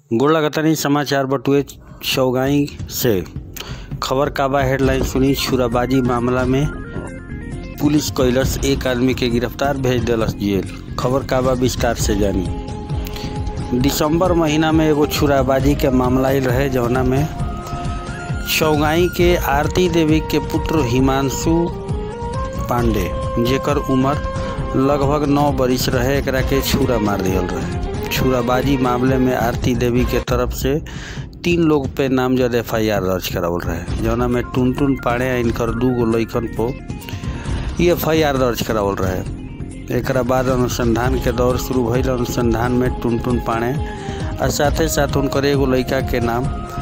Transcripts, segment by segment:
गोड़ लगतनी समाचार बटुए चौगाई से खबर का बा हेडलाइन सुनी छुराबाजी मामला में पुलिस कैलस एक आदमी के गिरफ्तार भेज देलस जेल खबर का बा विस्तार से जानी दिसंबर महीना में एगो छुराबाजी के मामला आयल रहे जौना में चौगाई के आरती देवी के पुत्र हिमांशु पांडे जेकर उम्र लगभग नौ बरिस रहे एकरा के छुरा मार दियल रहे छुराबाजी मामले में आरती देवी के तरफ से तीन लोग पे नामजद एफ आई आर दर्ज करावल रहे जौना में टुन टुन पाड़े इनकर दू गो लैकन पो ई एफ आई आर दर्ज करावल रहे एकरा बाद अनुसंधान के दौर शुरू भइल अनुसंधान में टुन टुन पाड़े और साथे साथ उनकर एगो लड़का के नाम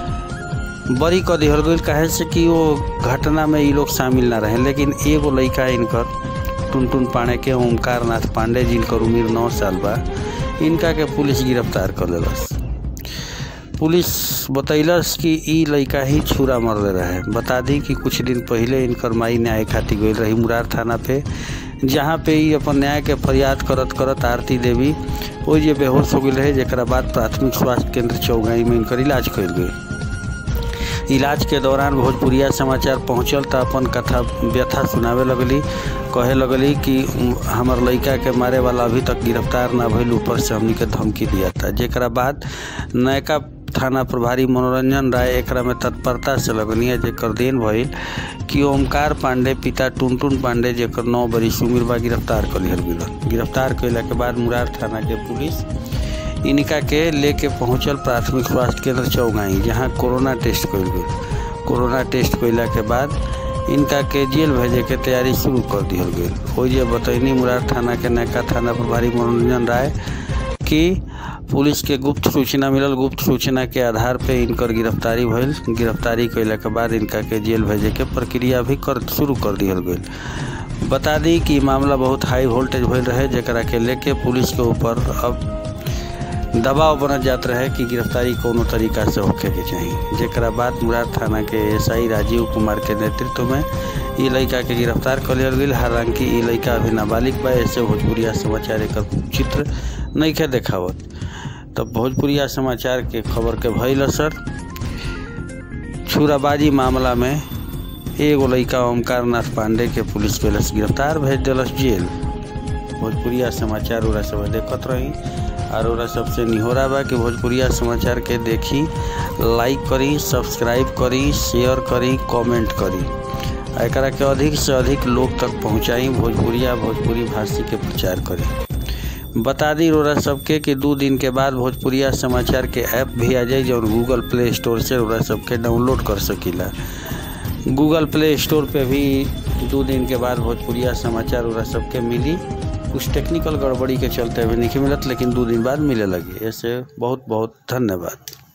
बरी क दिहल गई काहे से कि वो घटना में ये लोग शामिल ना रहे लेकिन एगो लड़का इनकर टुन टुन पाड़े के ओमकार नाथ पांडे जिनकर उम्र नौ साल बा इनका के पुलिस गिरफ्तार कर लेलस पुलिस बतैलस कि ई लड़का ही छुरा मर दे रहे बता दी कि कुछ दिन पहले इनकर माई न्याय खातिर गई रही मुरार थाना पे जहाँ पे ई अपन न्याय के फरियाद करत करत आरती देवी वो जे बेहोश हो गई रहे जरा बाद प्राथमिक स्वास्थ्य केंद्र चौगाई में इनकर इलाज कल गई इलाज के दौरान भोजपुरिया समाचार पहुंचल तो अपन कथा व्यथा सुनावे लगली कहे लगली कि हमार लड़का के मारे वाला अभी तक गिरफ्तार ना भइल ऊपर से हमनी के धमकी दिया था जेकरा बाद नयका थाना प्रभारी मनोरंजन राय एकरा में तत्परता से लगनी है जेकर देन भइल कि ओमकार पांडे पिता टुनटुन पांडे जेकर नौ बरिस उम्र बा गिरफ्तार कर लिहल गई गिरफ्तार कैला के बाद मुरार थाना के पुलिस इनका के लेके पहुंचल प्राथमिक स्वास्थ्य केंद्र चौगाई जहां कोरोना टेस्ट कल गई कोरोना टेस्ट कैला के बाद इनका के जेल भेजे के तैयारी शुरू कर दिहल गई हो जे बतैनी मुरार थाना के नयका थाना प्रभारी मनोरंजन राय कि पुलिस के गुप्त सूचना मिलल गुप्त सूचना के आधार पे इनकर गिरफ्तारी भइल गिरफ्तारी कैला के बाद इनका के जेल भेजे के प्रक्रिया भी कर शुरू कर दिहल गई बता दी कि मामला बहुत हाई वोल्टेज भइल रहे जरा के लेके पुलिस के ऊपर अब दबाव बनत जात रहे कि गिरफ्तारी कोनो तरीका से होखे के चाहिए जरा बाद मुरार थाना के एसआई राजीव कुमार के नेतृत्व में ई लड़का के गिरफ्तार कर लिया गई हालांकि ई लड़का अभी नाबालिग बा ऐसे भोजपुरिया समाचार एक चित्र नहीं के देखावत तब भोजपुरिया समाचार के खबर के भइल असर छुराबाजी मामला में एगो लड़का ओमकार नाथ पांडे के पुलिस कैलस गिरफ्तार भेज दिलस जेल भोजपुरिया समाचार ओरा सब देखत रही और ओरा सबसे निहोरा बा कि भोजपुरिया समाचार के देखी लाइक करी सब्सक्राइब करी शेयर करी कमेंट करी एकरा के अधिक से अधिक लोग तक पहुंचाई भोजपुरिया भोजपुरी भाषी के प्रचार करी बता दी रोरा सबके कि दो दिन के बाद भोजपुरिया समाचार के ऐप भी आ जाए जो गूगल प्ले स्टोर से रोरा सबके डाउनलोड कर सकीला गूगल प्ले स्टोर पे भी दो दिन के बाद भोजपुरिया समाचार रोरा सबके मिली कुछ टेक्निकल गड़बड़ी के चलते अभी नहीं मिलत लेकिन दो दिन बाद मिले लगी ऐसे बहुत बहुत धन्यवाद